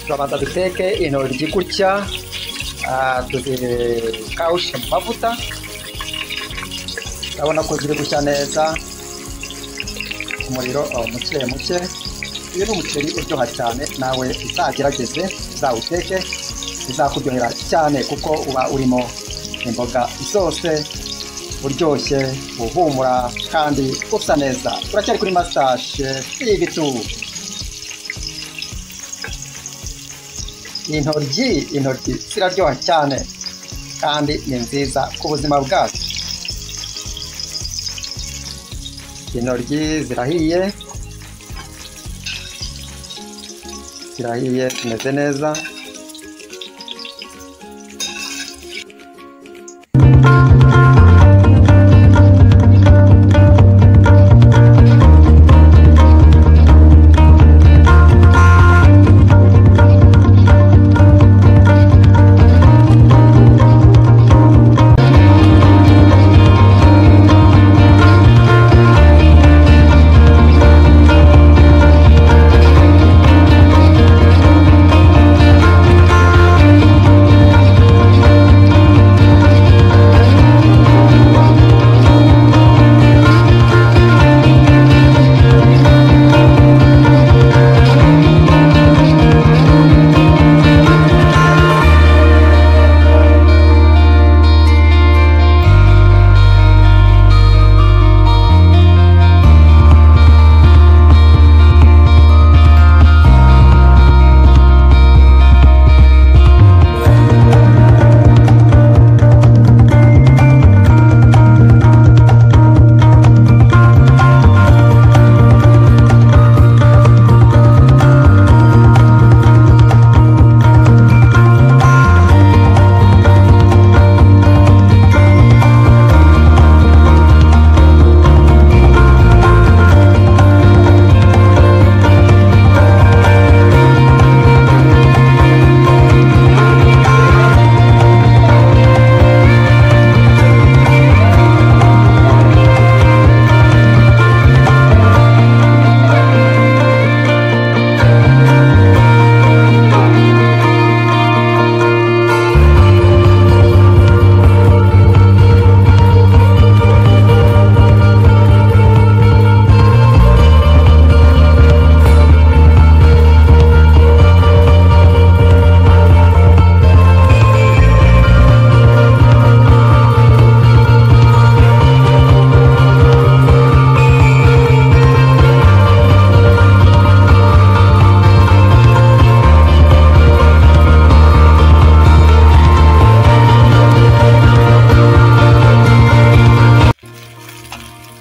turabanza duteke intoryi gutya ah, tuzikawushe mu mavuta urabona ko ziri gushya neza umuriro oh, muke muke uyu ni umuceri uryoha cyane nawe uzagerageze uzawuteke uzakuryohera cyane kuko uba urimo imboga zose uryoshye uhumura kandi usa neza turacyari kuri master chef ibitu intoryi intoryi ziraryoha cyane kandi ni nziza ku buzima bwacu intoryi zirahiye zirahiye zimeze neza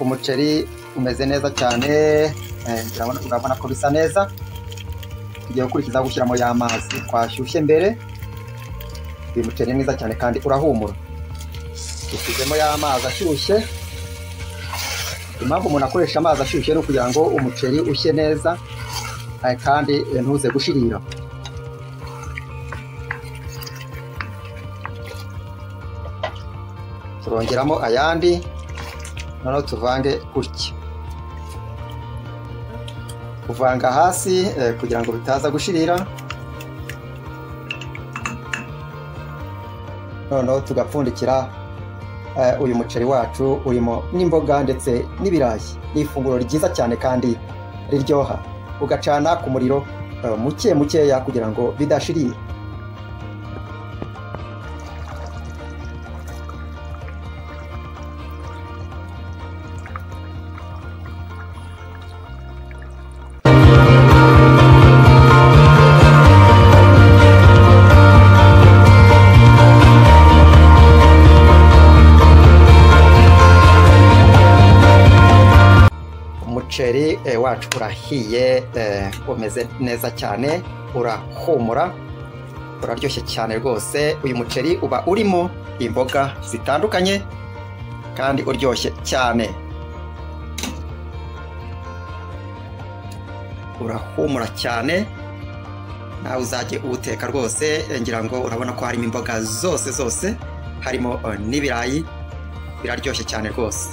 umuceri umeze neza cyane eh, urabona- urabona ko bisa neza tugiye gukurikizaho gushyiramo ya mazi twashyushye mbere uyu muceri ni mwiza cyane kandi urahumura dushyizemo ya mazi ashyushye impamvu umuntu akoresha amazi ashyushye ni ukugira ngo umuceri ushye neza eh, kandi eh, ntuze gushirira turongeramo ayandi noneho tuvange gutya kuvanga hasi eh, kugira ngo bitaza gushirira noneho tugapfundikira eh, uyu muceri wacu urimo n'imboga ndetse n'ibirayi ni ifunguro ryiza cyane kandi riryoha ugacana ku muriro eh, muke mukeya kugira ngo bidashirira umuceri eh, wacu urahiye eh, umeze neza cyane urahumura uraryoshye cyane rwose uyu muceri uba urimo imboga zitandukanye kandi uryoshye cyane urahumura cyane nawe uzajye uwuteka rwose eh, ngira ngo urabona ko harimo imboga zose zose harimo eh, n'ibirayi biraryoshye cyane rwose